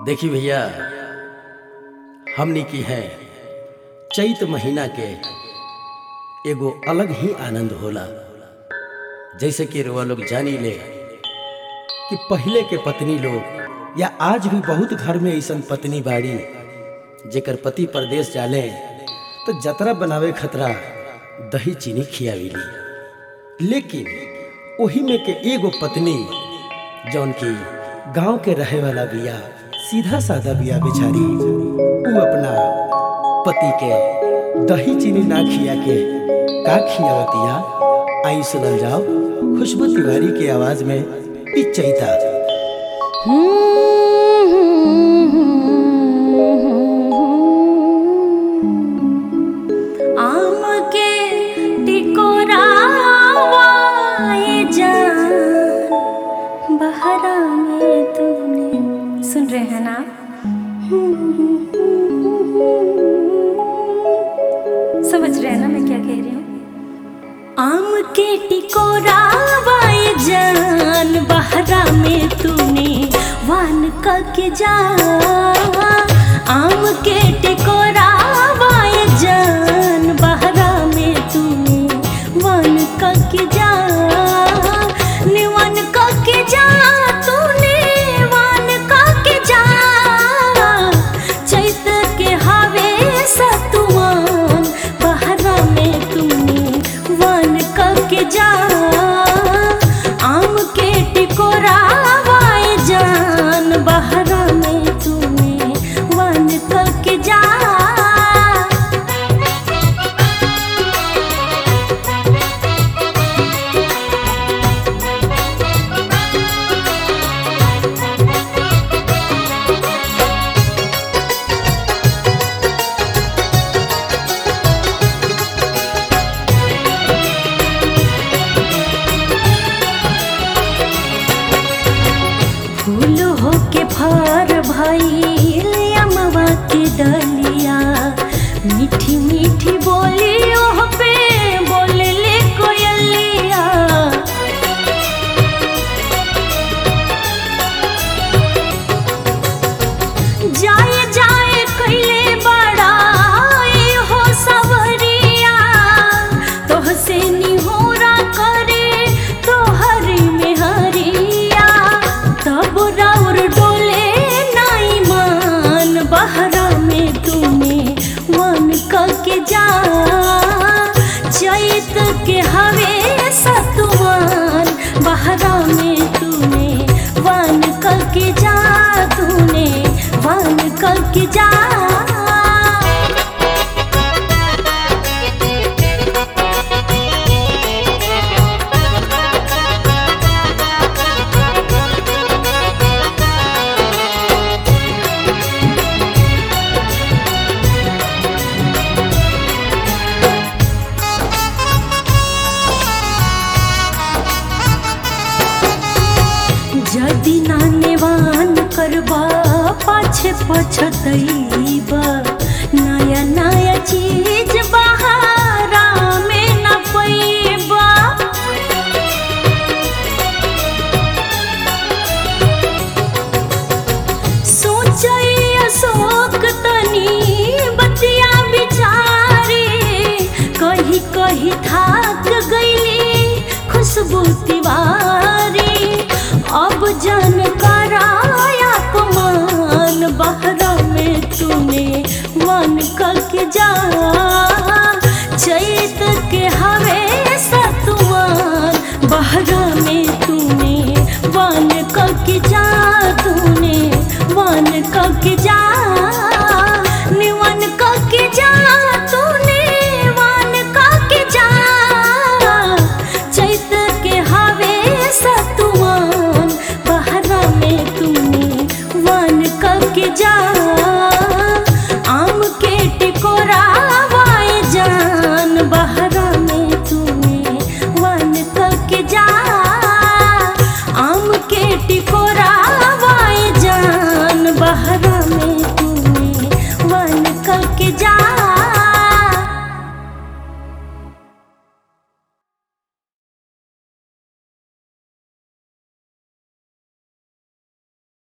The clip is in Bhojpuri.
देखी भैया हमनी की है चैत महीना के एगो अलग ही आनंद होला जैसे कि रुआ लोग जानी ले कि पहले के पत्नी लोग या आज भी बहुत घर में ऐसन पत्नी बाड़ी जेकर पति परदेश जाले तो जतरा बनावे खतरा दही चीनी खियाविली लेकिन ओही में के एगो पत्नी जौन की गांव के रहे वाला बिया सीधा साधा बिया बेचारी उ अपना पति के दही चीनी ना खिया के का खियावतिया आई सुनल जाओ खुशबू तिवारी की आवाज में ई चैता आम के टिकोरावाए जान बहरा में तूने सुन रहे हैं ना समझ रहे हैं ना मैं क्या कह रही हूँ आम के टिकोरावाए जान बहरा में तूने वान का के जा आम के टिकोरावाए जान बहरा में तूने वान का के जा निवन का के जा तूने वान का के जा चैत के हवे सतुआन बहरा में तूने वन के जा आम के टिकोरावाए जान बहरा में तूने वन के जा फूल होके फर भइल अमवा के डलिया मीठी मीठी बोली ओह पे बोले ले कोयलिया जाए जाए कैले बड़ा ए हो सवरिया तोह से निहोरा करे तोहरी में हरिया तब राउर डोले नाई मान बहरा में तूने मन के जा चैत के हवे सतुमान बहरा में तूने वन के जा तूने वन के जा जदि नानेवान करबा पाछे पछतैबा नया नया चीज बहारा में न पैबा सोचै अशोक तनी बतिया बिचारे कही कही थाक गईली खुशबू तिवारी अब जन कराया कमान बहरा में तूने वन के जा चैत के हवे सतुआन बहरा में तूने वन के जा तूने वन के जा निवन के जा तूने वन के जा चैत के हवे सतुआन बहरा में तूने वन के जा